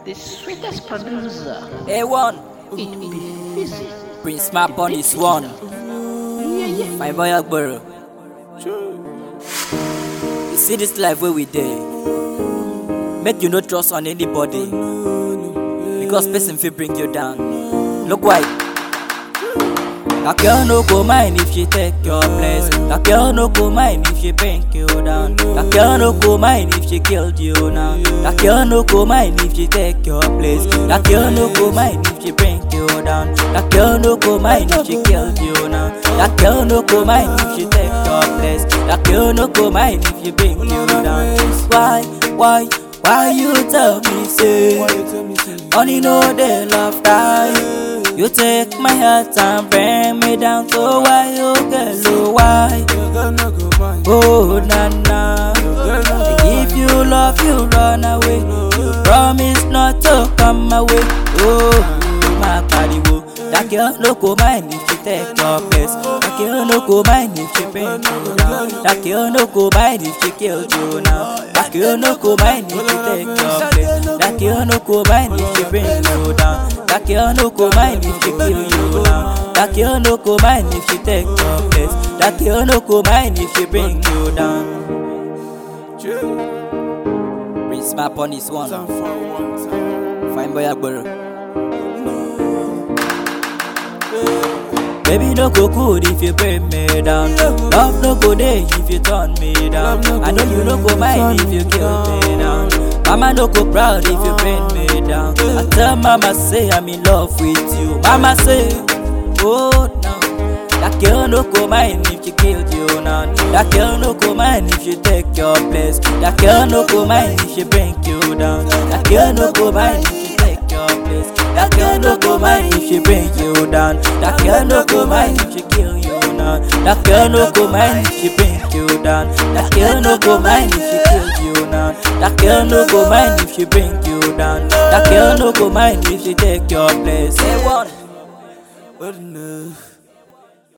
the sweetest producer. A1, It be Fizzy. Prince Map on this one. Yeah, yeah. My boy Agbero. You see this life where we dey. Make you no trust on anybody. Because person fit bring you down. Look why. That girl no go mind if she take your place. That girl no go mind if she bring you down. That girl no go mind if she killed you now. That girl no go mind if she take your place. That girl no go mind if she bring you down. That girl no go mind if she killed you now. That girl no go mind if she take your place. That girl no go mind if she bring you down. Why, why, why you tell me say? Only know they love die. You take my heart and bring me down. So why you girl, oh why? Oh na na. If you love, you run away. You promise not to come away. Oh my body, whoa. That girl no go mind if she take your place. That girl no go mind if she bring you down. That girl no go mind if she killed you now. That girl no go mind if she take your place. That girl no go mind if she bring you down. That girl no go mind if she kill you now. That girl no go mind if she take your place. That girl no go mind if she bring you down. Prince Map on this one. Fine boy Agbero. Baby, no go good if you bring me down. Love no go there if you turn me down. I know you no go mind if you kill me down. Mama no go proud if you bring me down. I tell mama say I'm in love with you. Mama say, oh no. That girl no go mind if she killed you now. That girl no go mind if she take your place. That girl no go mind if she bring you down. That girl no go mind if she take your place. That girl no go mind if she bring you down. That girl no go mind if she kill you now. That girl no go mind if she bring you down. That girl no go mind if she kill you now. That girl no go mind if she bring you down. That girl no go mind if she take your place. Say one. What enough?